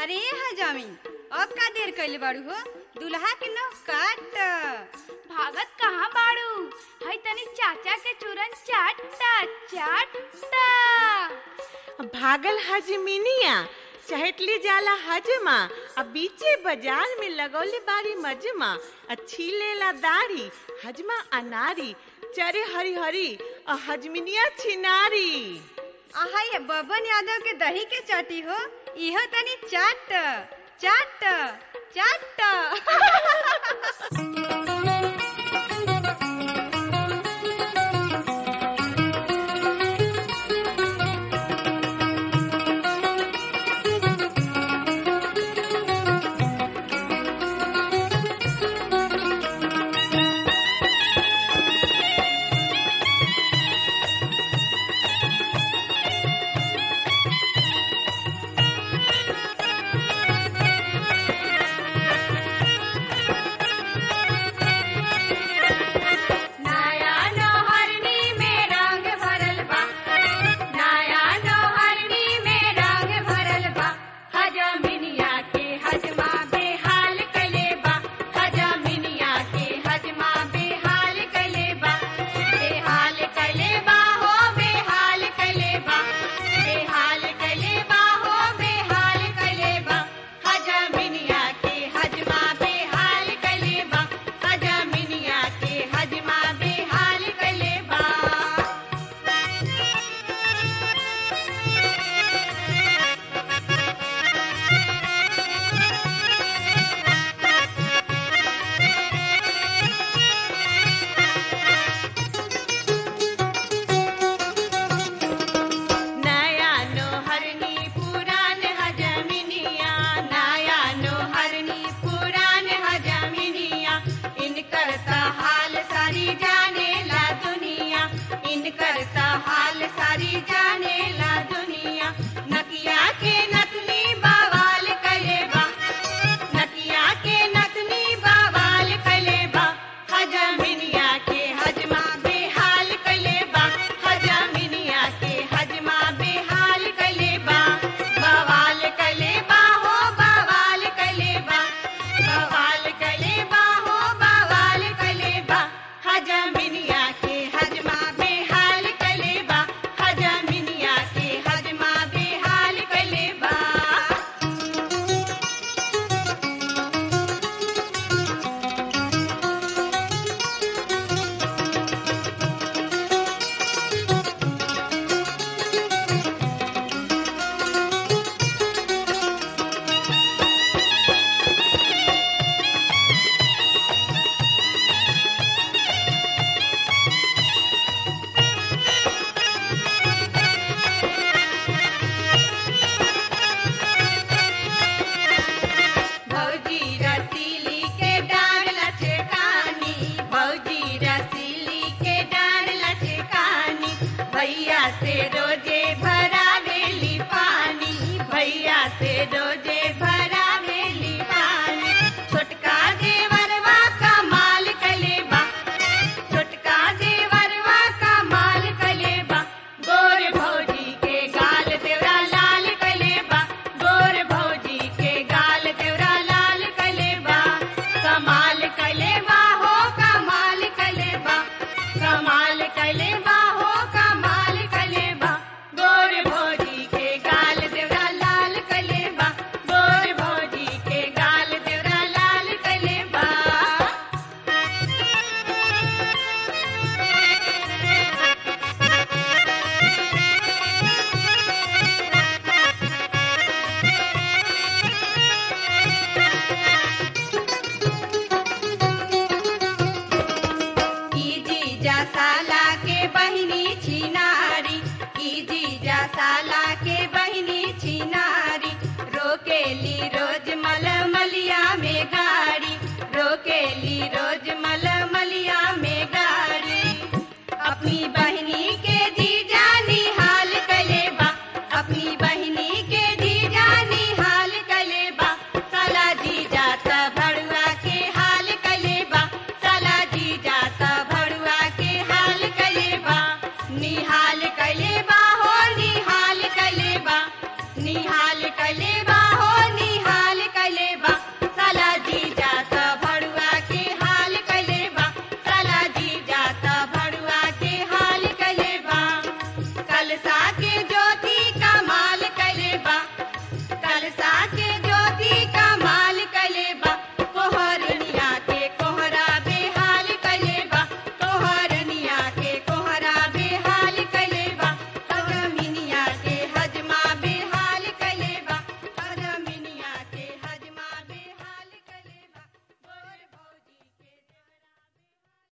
अरे हजामी अब का देर कैले बाड़ू हो दुल्हा के नौ काट भागत कहाँ बाड़ू हई तनी चाचा के चूरन चाटता चाटता भागल हजमिनिया चहटली जाला हजमा आ बीचे बाजार में लगौले बारी मजमा आ छीलेला दाढ़ी हजमा अनारी चरे हरी हरी आ हजमिनिया छिनारी आहा ये बबन यादव के दही के चाटी हो इहो तनी चाट चाट चाट नया नौहरनी में रंग भरल बा नया नौहरनी में रंग भरल बा हजमिनिया के हजमा बेहाल कले बा हजमिनिया के हजमा बेहाल कले बा बेहाल कले बा हो बेहाल कले बा बेहाल कले बा हो बेहाल कले बा हजमिनिया के हजमा बेहाल कले बा हजमिनिया के हजमा बेहाल कले बा नया नोहरनी पुरान हजमिनिया नया नौहरनी पुरान हजमिनिया इनकर त हाल सारी जाने ला दुनिया इनकर त हाल सारी जाने ला दुनिया नकिया के नतनी बवाल कले बा नकिया के नतनी बवाल कले बा हजमिनिया के हजमा बेहाल कले बा हजमिनिया के हजमा बेहाल कले बा बवाल कले बा हो बवाल कले बा बवाल कले बा हो बवाल कले बा हजमिनिया के हजमा बेहाल कले बा हजमिनिया के हजमा बेहाल कले बा भौजी रसीली के डार लचकानी भौजी रसीली के डार लचकानी भैया से रोजे भरा वेली पानी भैया से रोजे भरा वेली पानी छोटका देवरवा कमाल कलेबा छोटका देवरवा कमाल कलेबा गोर भौजी के गाल देवरा लाल कलेबा गोर भौजी के गाल देवरा लाल कलेबा कमाल कलेबा हो कमाल कलेबा कमाल कलेबा हो कमाल कलेबा गोर भौजी के गाल देवरा लाल कलेबा गोर भौजी के गाल देवरा लाल कलेबा ई जीजा साला के बहिनी छिनारी ई जीजा साला के बहिनी छिनारी रोकेली रोज मलमलिया में गाड़ी रोकेली रोज मलमलिया में गाड़ी अपनी बहिनी के जीजा निहाल कलेबा अपनी बहिनी के जीजा निहाल कलेबा साला जीजा त भड़ुआ के हाल कलेबा साला जीजा त भड़ुआ के हाल कलेबा निहाल कलेबा हो निहाल कलेबा निहाल कलेबा हो निहाल लागे